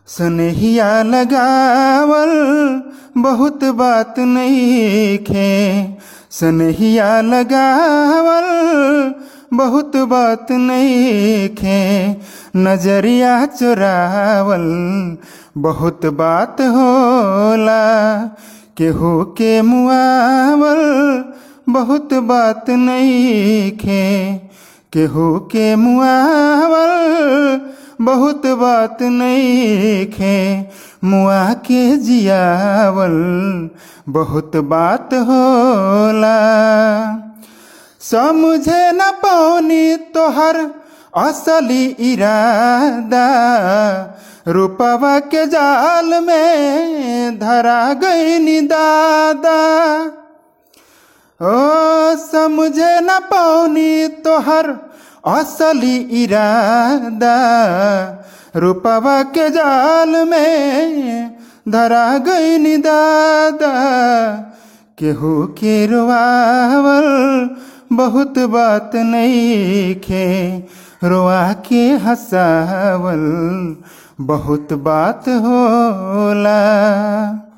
सनहिया लगावल बहुत बात नईखे सनहिया लगावल बहुत बात नईखे नजरिया चुरावल बहुत बात होला केहू के मुआवल बहुत बात नईखे केहू के मुआवल बहुत बात नईखे मुआ के जियावल बहुत बात होला समझे न पौनी तोहर असली इरादा रूपवा के जाल में धरा गई दादा ओ समझे न पौनी तोहर असली इरादा रूपवा के जाल में धरा गई दादा केहू के रोआवल बहुत बात नईखे रोआ के हंसावल बहुत बात होला